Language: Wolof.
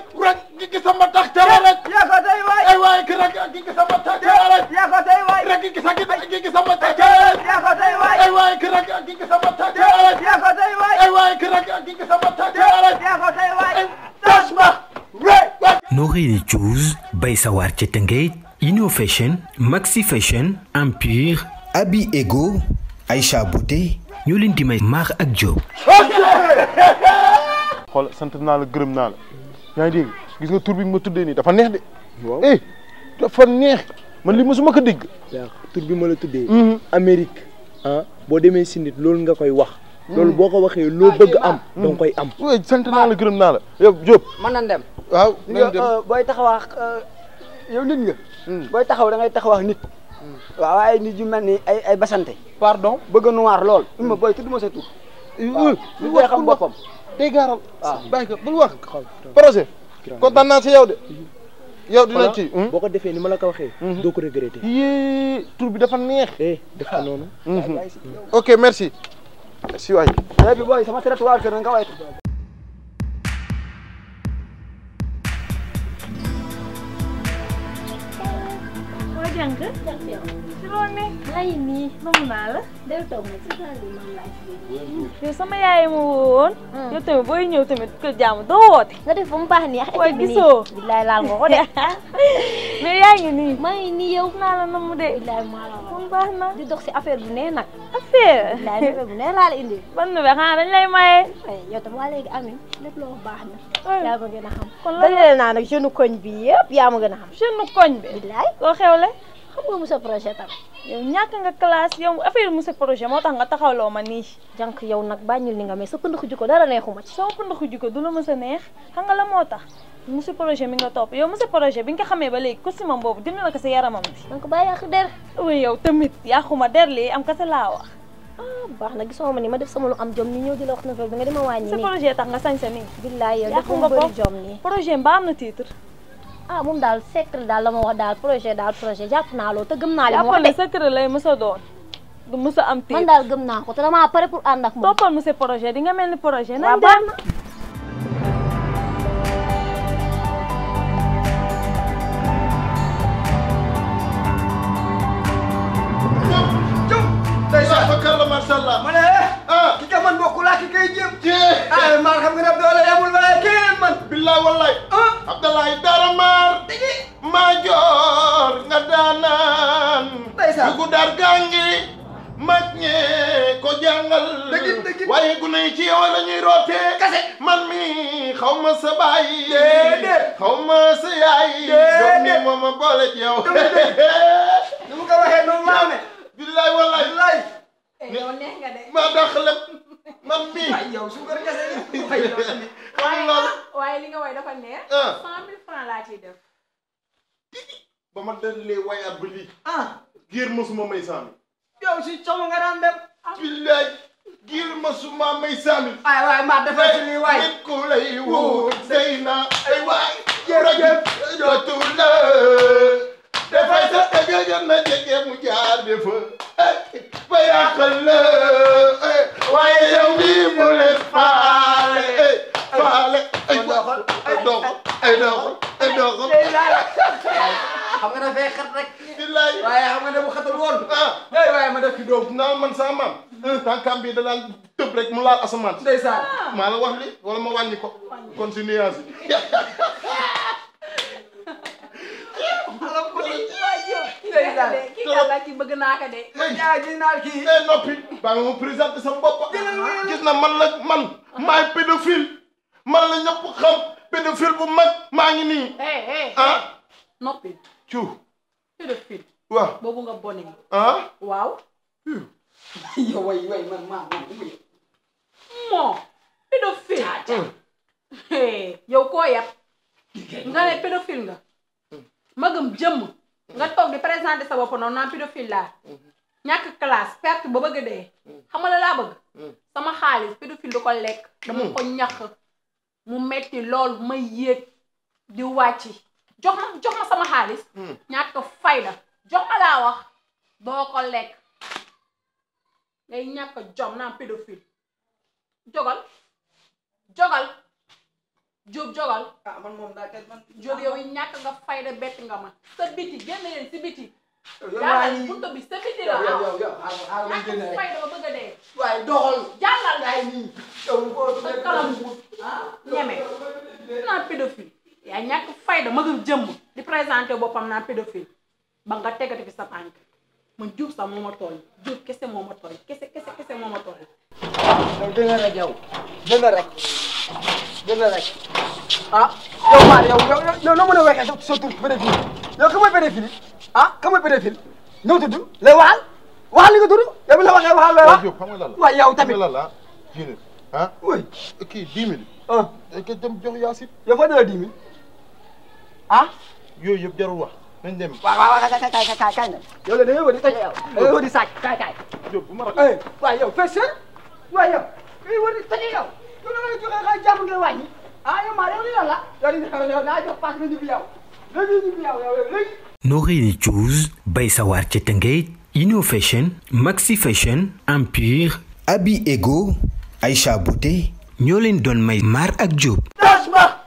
rek gi gi sama tax tara rek yaa ko tey waay ay waay ki rek gi gi sama tax tara rek yaa ko tey waay rek gi gi sa gi gi sama tax tara rek yaa ko tey waay ay waay ki rek gi gi sama tax tara rek yaa ko tey waay ay waay ki rek gi gi sama tax tara rek yaa ko tey waay tas ma rek Nourri Choose bay sawar ca Tëngéej Inno Fashion Maxi Fashion Empire Abi Ego Aïcha Bouté ñoo leen di may Mar ak Diop xool sant naa la gërëm naa la yaa ngi dégg gis nga tur bi nga ma tuddee nii dafa neex de eh dafa neex man li mosuma ko dégg yaa tur bi ma la tuddee. Amérique ah boo demee si nit loolu nga koy wax. loolu boo ko waxee loo bëgg am. da nga koy am. oui sant naa la gërëm naa la yow Diop mën nañ dem waaw li nañ dem nga booy taxawaax yow nit nga booy taxaw da ngay taxawaax nit waaw waaye nit yu mel ni ay ay basante pardon bëgg a noir lool uma booy tudd ma sa tur waaw nit day xam boppam day gaaral waaw. bàyyi ko bul wax projet kontaan naa si yow de yow dina ci boo ko defee ni ma la ko waxee. doo ko regretter. yii tur bi dafa neex eh def ko noonu. ok merci merci waay léegi bi booy sama trottoir kër nga waytu waa jàng si loo ne lay nii namu naa la del toog nag si saa yi moom laaj bi yow sama yaay ma woon yow tamit booy ñëw tamit kër jaamu doo woote nga def ba mu baax nii ak Waaye équipe bi nii gisoo. billaay laal nga ko de mais yaa ngi nii maa ngi nii yow naa la namu de billaay maa la wax moom baax na di dox si affaire bu nee nag affaire billaay affaire bu nee laa la indi ban nu be xanaa dañ lay maye ay yow tam waa léegi amin lépp loo wax baax na Ay. yaa ma gën a xam kon la dajale naa nag jeune koñ bi yëpp yaa ma gën a xam jeune koñ bi billaay koo xewle xam nga monsieur projet tam yow ñàkk nga classe yow affaire monsieur projet moo tax nga taxawloo ma nii jànk yow nag bàññul ni nga mais sa pënd xuju ko dara neexuma ci sama pënd xuj ko du la mës a neex xam nga la moo tax monsieur projet mi nga topp yow monsieur projet bi nga ko xamee ba léegi costume am boobu dindi na ko sa yaramam bi donc bàyyi yàq der oui yow tamit yàquma der lii am kese laa wax ah baax na gisoo ma ni ma def sama lu am jom ni ñëw di la wax na bi nga dima wàññi sa nii projet tax nga sañ sa nii billaay yow yàqu dafa nga bëri ko jom nii projet mbaa am na titre ah moom daal secret daal la ma wax daal projet daal projet jàpp naa loolu te gëm naa li mu jàppal wax ne de secret lay mës a doon du mës a am man titre daal gëm naa ko te damaa pare pour ànd ak moom toppal monsieur projet di nga mel ni projet waaw nañ baax dem na ndeysaan fakar la macha allah ma ne ah ki ka man bokkul ak ki kay jéem jee ah maa xam nga ne doole amul waaye keneen man billaay wallaay abdalaay dara maar maa joor nga daanaan Ndeysaan. dugu dar gangi mag ñee ko jàngal Dëgg dëgg. waaye gune yi ci yow la ñuy rootee Kase. man mi xaw ma sa baay Déedéet. xaw ma sa yaay Déedéet. doom mi moo ma boole ci yow Dëgg ni mu ko waxee noonu laa ne billaay wallaay lay yow neex nga de maa dàq lépp man mi ay yow suukar kese yi ay yow tamit xam loolu waaye li nga way dafa neex ah cent mille francs laa ciy def ba ma dalee wayaat ba lii ah giir mosuma may saami yow si coomo nga daan dem billaay giir mosuma may saami ay waay maa defal si lii waay nit ku lay wut sëy na ay waay jërëjëf. jotul la dafay sa dëgg na jege mu jaar defa ba yàqal la waaye yow mii mu leen faale faale ay doxal ay doxal ay doxal ay doxal xam nga dafay xat rek billaay waaye xam nga ne bu xatul woon ah ay waaye ma def ki doom naa man sama maam tànkam bi da daan tëb rek mu laal asamaan si ndeysaan maa la wax li wala ma wàññi ko kon si nuance yi alam ko ni ndeysaan kii kii kàlla ci bëgg naa ko de yaa ji naal kii eh noppi baa nga ma présenté sama bopp gis na man la man maay pédophile man la ñëpp xam pédophile bu mag maa ngi nii hey hey ah noppi cu pédophile waaw boobu nga bone ah waaw yow way way man maa man umu moo pédophile hey yow koo yab nga ne pédophile nga magam jëmm nga toog di présenter sa bopp noonu naan pédophile laa ñàkk classe perte ba bëgg dee xam nga la laa bëgg sama xaalis pédophile du ko lekk dama ko ñax mu metti lool ma yéeg di wàcc jox ma jox ma sama xaalis ñàkk fayda jox ma laa wax doo ko lekk ngay ñàkk jom naan pédophile jogal jogal Diop jogal ah man moom daa kenn man Diop yow yi ñàkk nga fayda bett nga ma sa biti génn leen si biti yow maa jàllal ngi buntu bi sa biti la yow yow aw yow yow xaaral xaaral ma génn ñàkk rek fayda ba bëgg a dee waaye doxal jàllal yaay nii yow boo sa kalam ah ñeme naan pédophile yaa ñàkk fayda magam jëmm di présenté boppam naan pédophile ba nga tegati fi sa tànk man Diop sax moo ma tooñ Diop kese moo ma tooñ kese kese kese moo ma tooñ yow gën a rek yow gën a rek gën a rek ah yow maa yow yow yow noo mën a waxee sa sa tur pédophile yow ka mooy pédophile ah ka mooy pédophile noo tudd lay waxal waxal li nga tudd yow bi la waxee waxal lay waaw wax Diop xam nga lan la waaye yow tamit xam nga lan la jine ah oui kii dix mille ah dañ ko dem jox Yacine yow foo dala dix mille ah yooyu yëpp jarul wax nañ dem waaw waaw waaw kay kay kay kay kay nag yow la da ngay wër di toj yow da ngay wër di sàcc kay kay Diop bu ma ra eh waaye yow fes seen waaye yow da ngay wër di toj yow yow da ngay joxe xay jàmm ngay wàññi ah yow maa yow li lan la yow li yow naa jox pass nga ñibbi yow léegi ñibbi yow yow léegi Norini Choose bay sawar ca Tëngéej Innovation Maxi Fashion Empire Abi Ego Aïcha Bouté ñoo leen doon may Mar ak Diop das ma